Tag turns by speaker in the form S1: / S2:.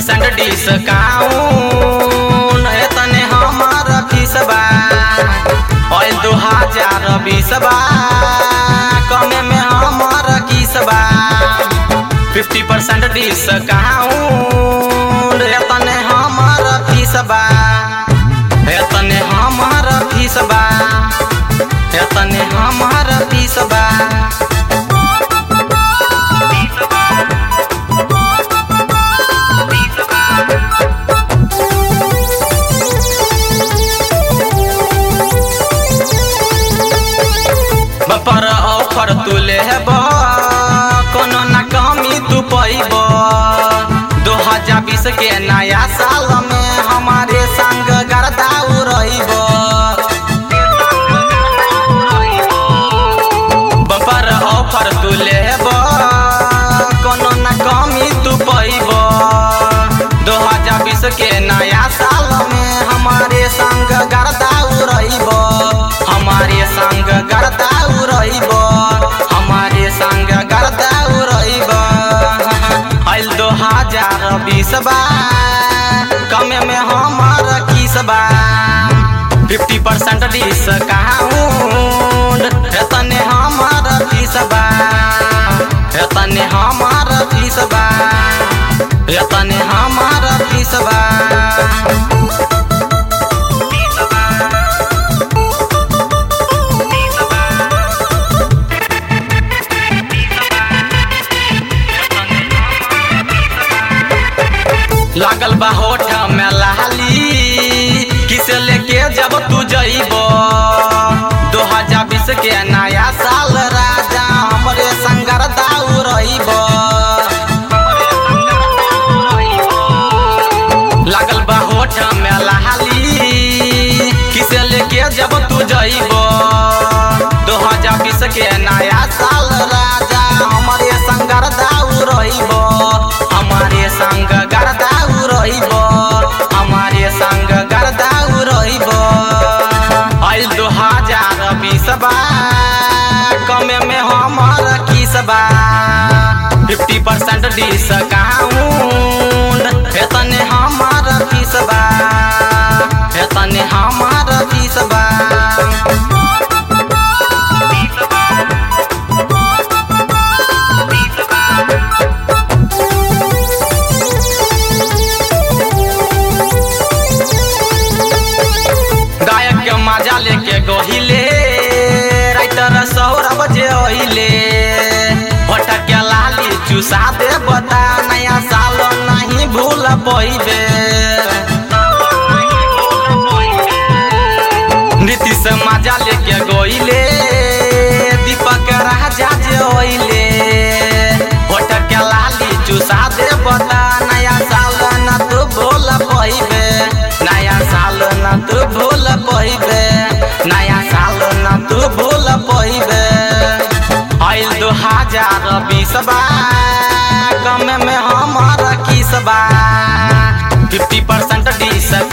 S1: percent discount है तने हमार फीस बा ऑयल दो हजार बीस बा कमे में हमार किस बा फिफ्टी परसेंट डिस्काउंट है तने हमार फीस बा है तने हमार फीस बा है तने हमार फीस बा पर ऑफर तू लेब कोनो ना कमी तू पैब दो हजार बीस के नया साल में हमारे संग गर्दाऊ रहीब बम्पर ऑफर तू लेब कोनो ना कमी तू पैब दो हजार बीस के नया साल में हमारे संग गर्दाऊ रहीब हमारे संग गर्दाऊ रहीब हमारे संग गर्दाऊ रहीब आइल दो हजार बीस बा कमे में हमार किस बा फिफ्टी परसेंट डिस्काउंट एतने हमार फीस बा एतने हमार फीस बा एतने हमार फीस बा लागल बा होठ में लाली किसे लेके जब तू जइब दो हजार बीस के नया साल राजा हमरे संगर दाऊ रहीब लागल बा होठ में लाली किसे लेके जब तू जइब दो हजार बीस के नया साल राजा हमरे संगर दाऊ रहीब हमारे संग गर्दाऊ रहीब हमारे संग गर्दाऊ रहीब आइल दो हजार बीस बा कमे में हमार किस बा फिफ्टी परसेंट डिस्काउंट एतने हमार फीस बा एतने हमार फीस बा गायक के मजा लेके गहिले राइटर सौरभ जे ओहिले होटक के लाली चुसा दे बता नया साल नहीं भूल पइबे नीतीश मजा लेके गइले दीपक राजा जे ओहिले होटक के लाली चुसा दे बता नया साल न तू भूल पइबे नया साल न तू भूल पइबे नया साल न तू भूल पइबे आइल दो हजार बीस बा कमे में हमार किस बा फिफ्टी परसेंट डिस